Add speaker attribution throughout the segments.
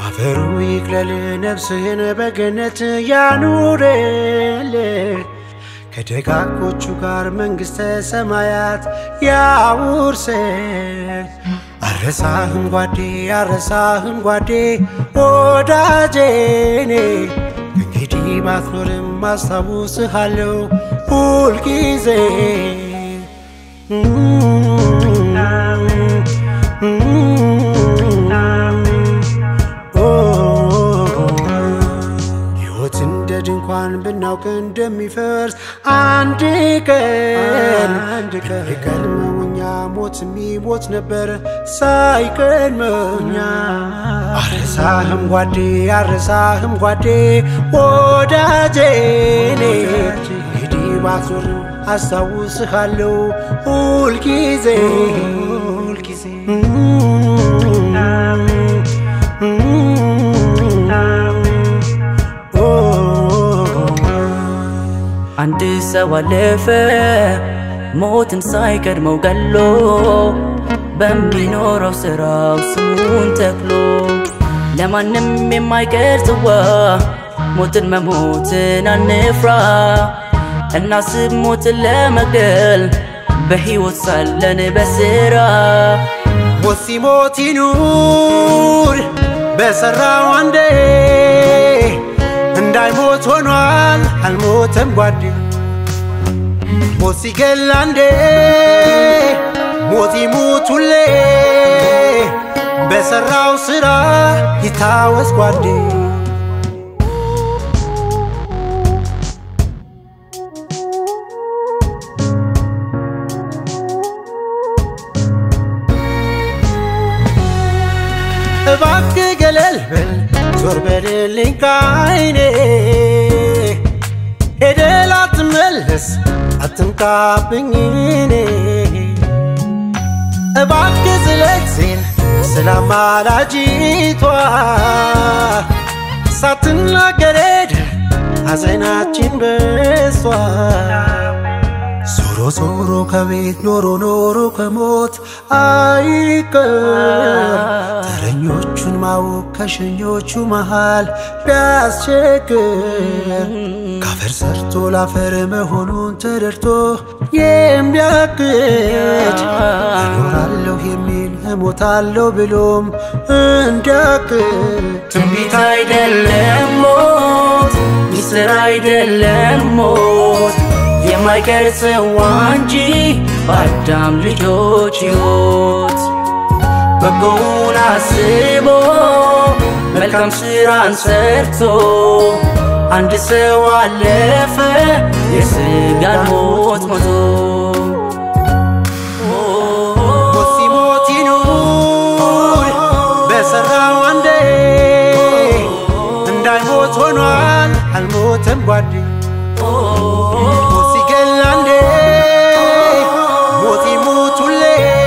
Speaker 1: አፈሩ ይቅለል ነፍስህን በገነት ያኑርል ከደጋጎቹ ጋር መንግሥተ ሰማያት ያውርስ አረሳህም ጓዴ አረሳህም ጓዴ ወዳጄኔ እንግዲህ ባትኖርም አስታውስሃለሁ ሁልጊዜ ሕይወት እንደ ድንኳን ብናውቅ እንደሚፈርስ አንድ ቀን አንድ ቀን ቀድመው እኛ ሞት የሚሞት ነበር ሳይቀድመው እኛ አረሳህም ጓዴ አረሳህም ጓዴ ወዳጄኔ እንግዲህ ባትኖርም አስታውስሃለሁ ሁልጊዜ ሁልጊዜ
Speaker 2: አንድ ሰው አለፈ ሞትን ሳይቀድመው ገሎ በሚኖረው ስራው ስሙን ተክሎ ለማንም የማይቀር ጽዋ ሞትን መሞትን አንፍራ እናስብ ሞትን ለመግደል በሕይወት ሳለን በስራ
Speaker 1: ሞት ሲሞት ይኑር በሰራው አንዴ እንዳይሞት ሆኗል አልሞተም ጓዴ ሞት ሲገል አንዴ ሞት ይሙት ሁሌ በሰራው ስራ ይታወስ ጓዴ እባክህ ገለል በል ዞር በልልኝ ከዓይኔ ሄደህ ላትመለስ አትምጣብኝ እኔ እባክህ ስለግዜን ስለ አማላጅቷ ሳትናገር ሄደህ ሐዘናችን በሷ ዞሮ ዞሮ ከቤት ኖሮ ኖሮ ከሞት አይቀር ተረኞቹን ማወቅ ከሸኞቹ መሃል ቢያስቸግር ካፈር ሰርቶ ላፈር መሆኑን ተረድቶ የሚያቅድ እኖራለሁ የሚል እሞታለሁ ብሎም እንዲያቅድ
Speaker 2: ትንቢት አይደለም ሞት ሚስጥር አይደለም ሞት የማይቀር ጽዋ እንጂ በአዳም ልጆች ሕይወት በጎውን አስቦ መልካም ሥራን ሰርቶ አንድ ሰው አለፈ የሥጋን ሞት ሞቶ
Speaker 1: ሞት ሲሞት ይኑር በሰራው አንዴ እንዳይሞት ሆኗል አልሞተም ጓዴ ሞት ሲገል አንዴ ሞት ይሙት ሁሌ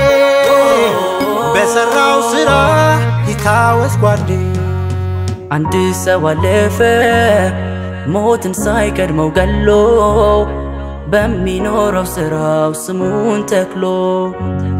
Speaker 1: በሰራው ስራ ይታወስ ጓዴ
Speaker 2: አንድ ሰው አለፈ ሞትን ሳይቀድመው ገሎ በሚኖረው ስራው ስሙን ተክሎ